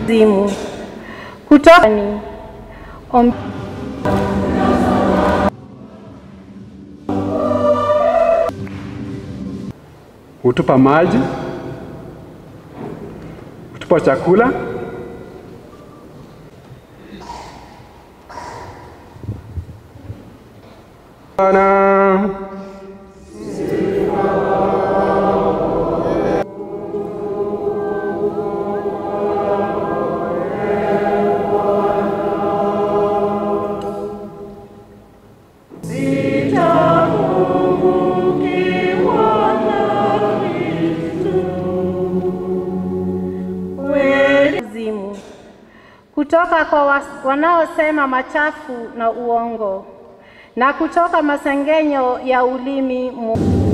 zimu kutoka ni om hutupa maji, hutupa chakula, Bwana zimu kutoka kwa was- wanaosema machafu na uongo na kutoka masengenyo ya ulimi mu